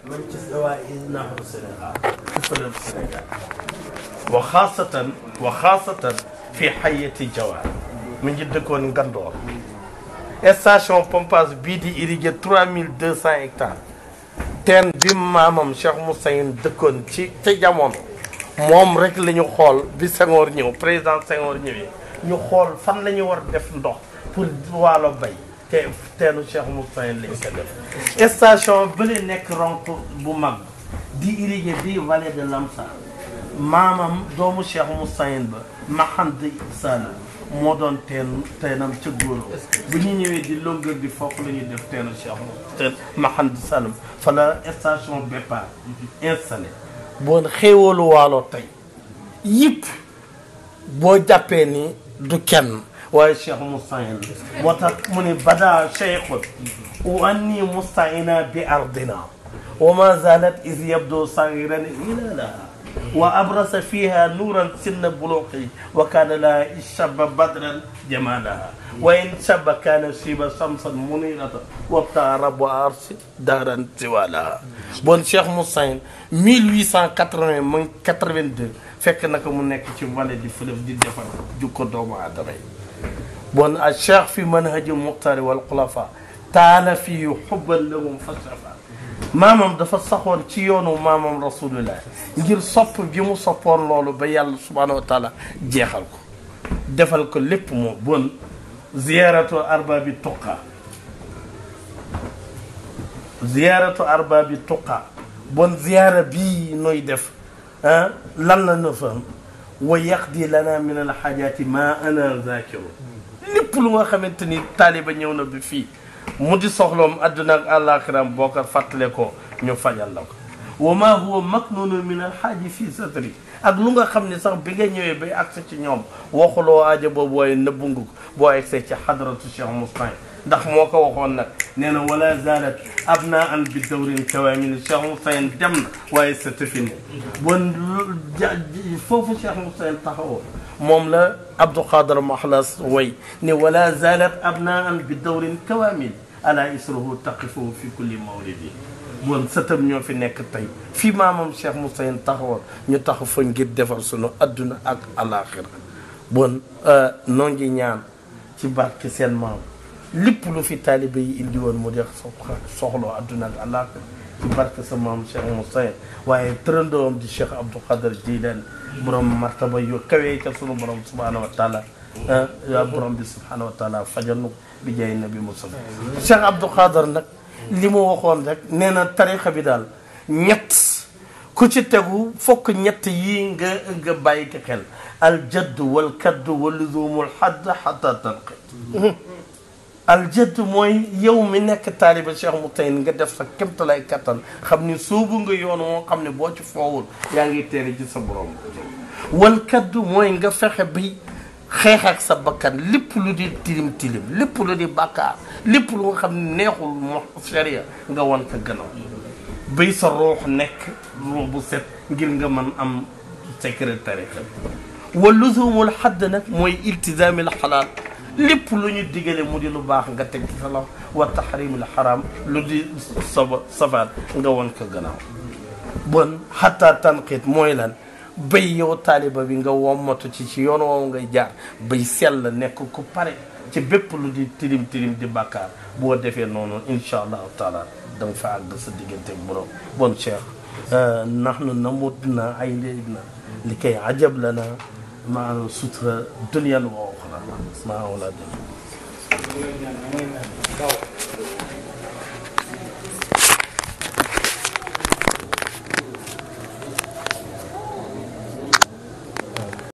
من تستوى نحو السنغال كفر السنغال وخاصة وخاصة في حية جوال من جد كون غندور station pompage bii di irrigué 3200 hectares teen bi maamam Cheikh Moussaïn dëkkoon ci ca jamono moom rek la ñu xool bi Senghor ñëw président Senghor ñëwee ñu xool fan la ñu war def ndox pour waalo bay te teenu Cheikh Moussaïn lañ ko def station bële nekk ronk bu mag di irrigué bii vallée de Lamsar maamam doomu Cheikh Moussaïn ba Mahand Sall moo doon teen teenam ca góoro bu ñu ñëwee di longueur di foofu la ñuy def teenu Cheikh teen Mahand Sall fa la station Bépar installé boon xéewalu waalo tey yëpp boo jàppee ni du kenn waaye Cheikh Moussaïn moo tax mu ne bada cheikhun wa anni mustaina bi ardina wa ma zalat is yabdo sagiran ilalaha وأبرز فيها نورا سن بلوغه وكان لها شب بدرا جمالها وإن شب كان شيب شمسا منيرة وابتغى رب أرش دارا زوالها بون شيخ موسين 1880 من 82 fekk naka mu nekk ci vallée du fleuve di defar jukko doomu aadama yi bon a cheikh fi manhaji muxtari wal xulafa taala fii xubban lahum fasafa maamam dafa saxoon ci yoonu maamam rasulullah ngir sopp bi mu soppoon loolu ba yàlla subhanahu wa taala jeexal ko defal ko lépp moo bon ziyaratu arbabi tuqa ziyaratu arbabi tuqa bon ziyara bii nooy def ah lan la na fa wa yaqdi lana min alxaajati ma ana zakiru lépp lu nga xamante ni taaliba ñëw na bi fii mu di soxloom àdduna ak àllaaxiram boo ko fàttale ko ñu fajal la ko wa ma huwa maknunu min alxaaji fii satri ak lu nga xam ne sax bi nga ñëwee bay agsi ci ñoom waxuloo aajo boobu waaye nëbbu nga ko boo agsee ci xadratu Cheikh Moussaïn ndax moo ko waxoon nag nee na wala zalat abna an bi dawrin kawaamil Cheikh Moussaïn dem na waaye sa tëfine bon foofu Cheikh Moussaïn taxawoo moom la Abdou Khadar Mahlas way ne wala zalat abna an bi dawrin kawaamil ala isruhu taqifu fi kulli mawlidi bon sëtam ñoo fi nekk tey fii maamam Cheikh Moussaïn taxawoon ñu taxaw fa ngir defar sunu adduna ak alaxira bon noo ngi ñaan ci barke seen maam lépp lu fi taalibe yi indi woon mu def soxloo adduna ak alaxira ci barke sa maam Cheikh Moussaïn waaye tërëndoom di Cheikh Abdou Khadar Jilani borom martaba yu kawee ca sunu borom subhanahu wa taala yaa borom bi subhanahu wa taala fajal nu bi jaay nabi Musa Cheikh Abdou Khadar nag li mu waxoon rek nee na tarixa bi daal ñett ku ci tegu fokk ñett yii nga nga bàyyi ko xel al jadd wal kadd wal luzumul xadd xata tanqit al jadd mooy yow mi nekk taaliba Cheikh Moussaïn nga def sa kémtalay kattan xam ni soobu nga yoon moo xam ne boo ci foowul yaa ngi teere ci sa borom wal kadd mooy nga fexe bi xeex ak sa bakkan lépp lu di tilim tilim lépp lu di bàkkaar lépp lu nga xam ne neexul mo sharia nga wan ko gannaaw bay sa ruux nekk ruux bu set ngir nga mën am secrétaire wa luzumul xadd nag mooy iltizaamil xalaal lépp lu ñu digale mu di lu baax nga teg ci sa loxo wa taxrimil xaraam lu di saba safaat nga wan ko gannaaw bon xataa tanqit mooy lan bay yow taaliba bi nga wommatu ci ci yoon woowu ngay jaar bay sell nekk ku pare ci bépp lu di tilim tilim di bàkkaar boo defee noonu incha allahu taala da nga fa àgg sa diggante borom bon cheikh nahnu namutna aynayna li kay ajab lana maa sutura dunyan wa uxra maa wala